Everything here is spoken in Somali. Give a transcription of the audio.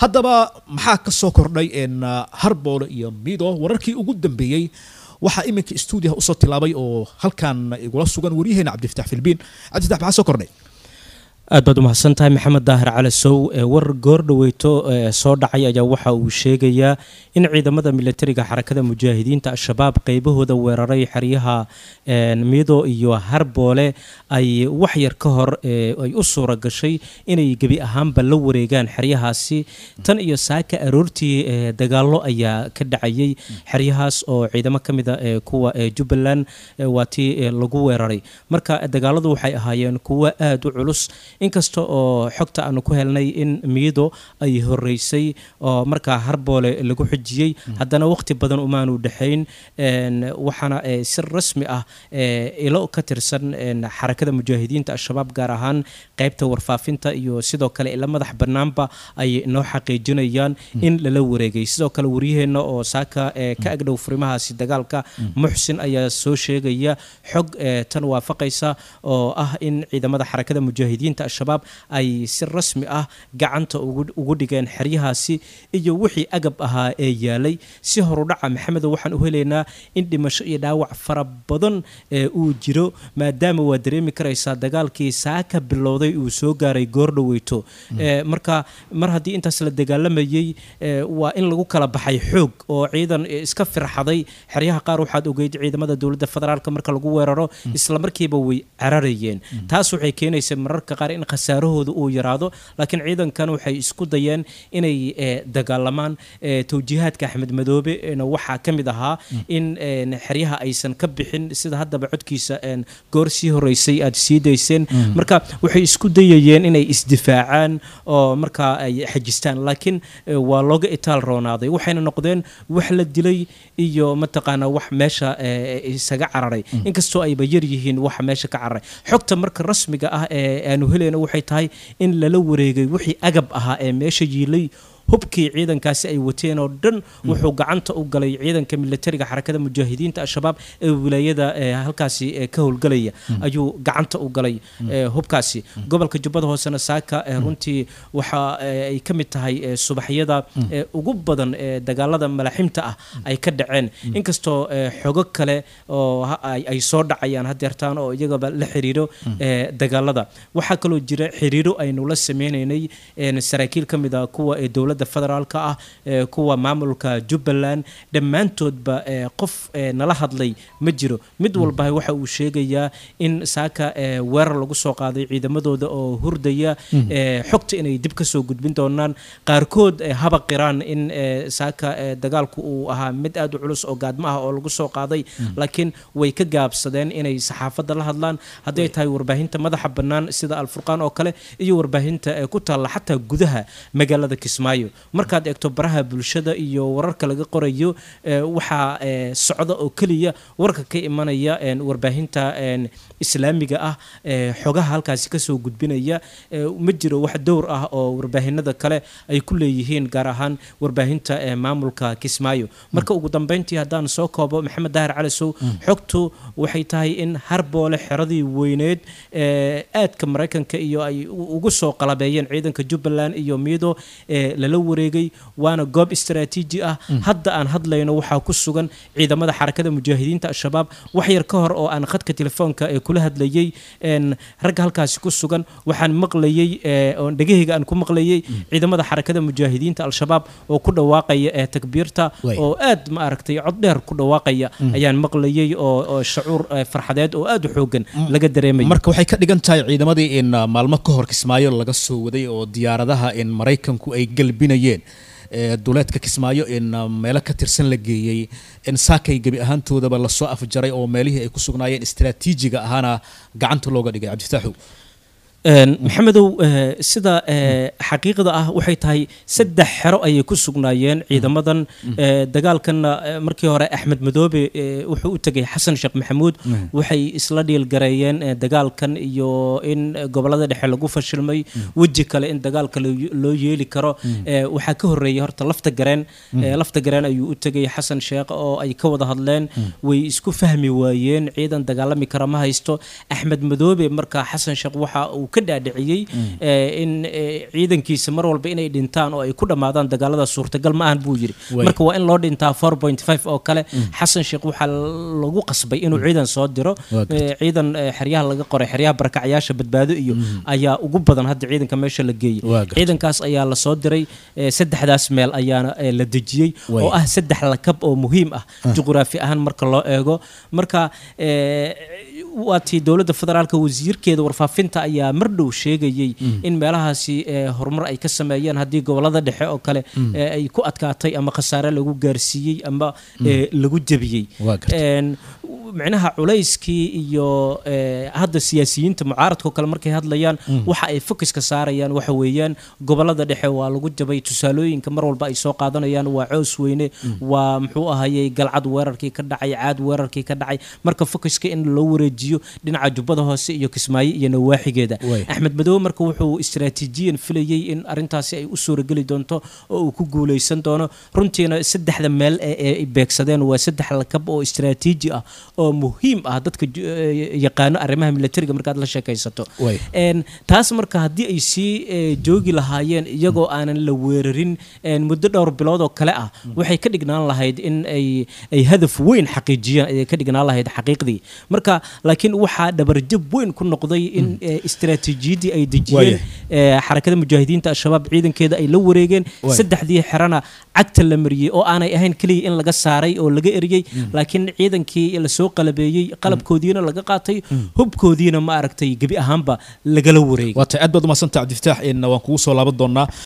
haddaba maxaa ka soo kordhay harboole iyo mido wararkii ugu dambeeyey waxaa iminka stuudiyaha usoo tilaabay oo halkan igula sugan waryaheena cabdifatax filbiin cabdifatax maxaa soo kordhay aad baad umahadsan tahay maxamed daahir cali sow war goordhaweyto soo dhacay ayaa waxa uu sheegayaa in ciidamada militariga xarakada mujaahidiinta al-shabaab qeybahooda weeraray xeryaha mido iyo harboole ay waxyar ka hor ay u suura gashay inay gebi ahaanba la wareegaan xeryahaasi tan iyo saaka aroortii dagaalo ayaa ka dhacayay xeryahaas oo ciidamo ka mida kuwa jubbaland waa tii lagu weeraray marka dagaaladu waxay ahaayeen kuwo aada u culus inkasta oo xogta aanu ku helnay in miido ay horeysay oo markaa harboole lagu xujiyey haddana waqti badan umaanu dhexayn waxaana si rasmi ah ilo ka tirsan xarakada mujaahidiinta al-shabaab gaar ahaan qeybta warfaafinta iyo sidoo kale ila madax bannaanba ay noo xaqiijinayaan in lala wareegay sidoo kale waryaheenna oo saaka ka agdhow furimahaasi dagaalka muxsin ayaa soo sheegaya xog tan waafaqaysa oo ah in ciidamada xarakada mujaahidiinta al-shabaab ay si rasmi ah gacanta ugu dhigeen xeryahaasi iyo wixii agab ahaa ee yaalay si horudhaca maxamedo waxaan u helaynaa in dhimasho iyo dhaawac fara badan uu jiro maadaama waa dareemi karaysaa dagaalkii saaka bilowday uu soo gaaray goordhaweyto marka mar haddii intaas la dagaalamayey waa in lagu kala baxay xoog oo ciidan iska firxaday xeryaha qaar waxaad ogeyd ciidamada dowladda federaalk marka lagu weeraro isla markiiba way cararayeen taas waxay keenaysa mararka qaar in khasaarahooda uu yaraado laakiin ciidankan waxay isku dayeen inay dagaalamaan towjiihaadka axmed madoobe waxaa ka mid ahaa in xeryaha aysan ka bixin sida haddaba codkiisa goor sii horeysay aad sii dayseen marka waxay isku dayayeen inay isdifaacaan oo markaa ay xajistaan laakiin waa looga itaal roonaaday waxayna noqdeen wax la dilay iyo mataqaanaa wax meesha isaga cararay inkastoo ayba yar yihiin waxa meesha ka cararay xogta marka rasmiga ah ee aanu helayno waxay tahay in lala wareegay wixii agab ahaa ee meesha yiilay hubkii ciidankaasi ay wateen oo dhan wuxuu gacanta u galay ciidanka militariga xarakada mujaahidiinta al-shabaab ee wilaayada halkaasi ka howlgalaya ayuu gacanta u galay hubkaasi gobolka jubbada hoosena saaka runtii waxa ay ka mid tahay subaxyada ugu badan ee dagaalada malaximta ah ay ka dhaceen inkastoo xogo kale oo ay soo dhacayaan hadeertaan oo iyagaba la xiriiro dagaalada waxaa kaloo jira xiriiro aynu la sameynaynay saraakiil ka mid a kuwa dowladda federaalka ah kuwa maamulka jubbaland dhammaantoodba qof nala hadlay ma jiro mid walba waxa uu sheegayaa in saaka weerar lagu soo qaaday ciidamadooda oo hurdaya xogta inay dib kasoo gudbin doonaan qaarkood haba qiraan in saaka dagaalku uu ahaa mid aad u culus oo gaadmo ah oo lagu soo qaaday laakiin way ka gaabsadeen inay saxaafadda la hadlaan hadday tahay warbaahinta madaxa bannaan sida alfurqaan oo kale iyo warbaahinta ku taalla xataa gudaha magaalada kismaayo markaad eegto baraha bulshada iyo wararka laga qorayo waxaa socda oo keliya warka ka imanaya warbaahinta islaamiga ah xogaha halkaasi kasoo gudbinaya ma jiro wax dowr ah oo warbaahinada kale ay ku leeyihiin gaar ahaan warbaahinta maamulka kismaayo marka ugu dambeyntii haddaan soo koobo maxamed daahir cali sow xogtu waxay tahay in harboole xeradii weyneed aadka maraykanka iyo ay ugu soo qalabeeyeen ciidanka jubbaland iyo miido lala wareegay waana goob istaraatiiji ah hadda aan hadlayno waxaa ku sugan ciidamada xarakada mujaahidiinta al-shabaab wax yar ka hor oo aan khadka telefoonka ee kula hadlayey ragga halkaasi ku sugan waxaan maqlayey oo dhegahayga aan ku maqlayey ciidamada xarakada mujaahidiinta al-shabaab oo ku dhawaaqaya ee takbiirta oo aad ma aragtay cod dheer ku dhawaaqaya ayaan maqlayey oo shacuur farxadeed oo aad u xoogan laga dareemaya marka waxay ka dhigan tahay ciidamadii in maalmo ka hor kismaayo laga soo waday oo diyaaradaha in maraykanku ay galbinayeen duleedka kismaayo in meelo ka tirsan la geeyey in saakay gebi ahaantoodaba lasoo afjaray oo meelihii ay ku sugnaayeen istaraatiijiga ahaana gacanta looga dhigay cabdifitaaxow maxamedow sida xaqiiqda ah waxay tahay saddex xero ayay ku sugnaayeen ciidamadan dagaalkanna markii hore axmed madoobe wuxuu u tegay xasan sheekh maxamuud waxay isla dhiilgareeyeen dagaalkan iyo in gobolada dhexe lagu fashilmay weji kale in dagaalka loo yeeli karo waxaa ka horeeyay horta lafta gareen lafta gareen ayuu u tegay xasan sheekh oo ay ka wada hadleen way isku fahmi waayeen ciidan dagaalami kara ma haysto axmed madoobe marka xasan sheekh waxa uu ka dhaadhiciyey in ciidankiisa mar walba inay dhintaan oo ay ku dhammaadaan dagaalada suurtagal ma ahan buu yidhi marka waa in loo dhintaa four point five oo kale xasan sheekh waxaa lagu qasbay inuu ciidan soo diro ciidan xeryaha laga qoray xeryaha barakacyaasha badbaado iyo ayaa ugu badan hadda ciidanka meesha la geeyey ciidankaas ayaa lasoo diray saddexdaas meel ayaana la dejiyey oo ah saddex lakab oo muhiim ah juqraafi ahaan marka loo eego marka waatii dowladda federaalka wasiirkeeda warfaafinta ayaa mar dhow sheegayey in meelahaasi horumar ay ka sameeyeen haddii gobolada dhexe oo kale ay ku adkaatay ama khasaare lagu gaarsiiyey ama lagu jebiyey micnaha culayskii iyo hadda siyaasiyiinta mucaaradka oo kale markay hadlayaan waxa ay focuska saarayaan waxa weeyaan gobolada dhexe waa lagu jabay tusaalooyinka mar walba ay soo qaadanayaan waa coos weyne waa muxuu ahayey galcad weerarkii ka dhacay caad weerarkii ka dhacay marka focuska in loo wareejiyo dhinaca jubbada hoose iyo kismaayo iyo nawaaxigeeda axmed madoobe marka wuxuu istaraatiijiyan filayey in arintaasi ay u suurageli doonto oo uu ku guuleysan doono runtiina saddexda meel ee beegsadeen waa saddex lakab oo istaraatiiji ah oo muhiim ah dadka yaqaano arrimaha militariga markaad la sheekaysato taas marka haddii ay sii joogi lahaayeen iyagoo aanan la weerarin muddo dhowr bilood oo kale ah waxay ka dhignaan lahayd in ay hadaf weyn xaqiijiyaan ayay ka dhignaan lahayd xaqiiqdii marka laakiin waxaa dhabarjab weyn ku noqday in istaraatiijiyaddii ay dejiyeen xarakada mujaahidiinta al-shabaab ciidankeeda ay la wareegeen saddexdii xerana cagta la mariyey oo aanay ahayn keliya in laga saaray oo laga eriyey laakiin ciidankii lasoo qalabeeyey qalabkoodiina laga qaatay hubkoodiina ma aragtay gebi ahaanba lagala wareegay waatay aad baad umadsanta cabdifataax waan kugu soo laaban doonaa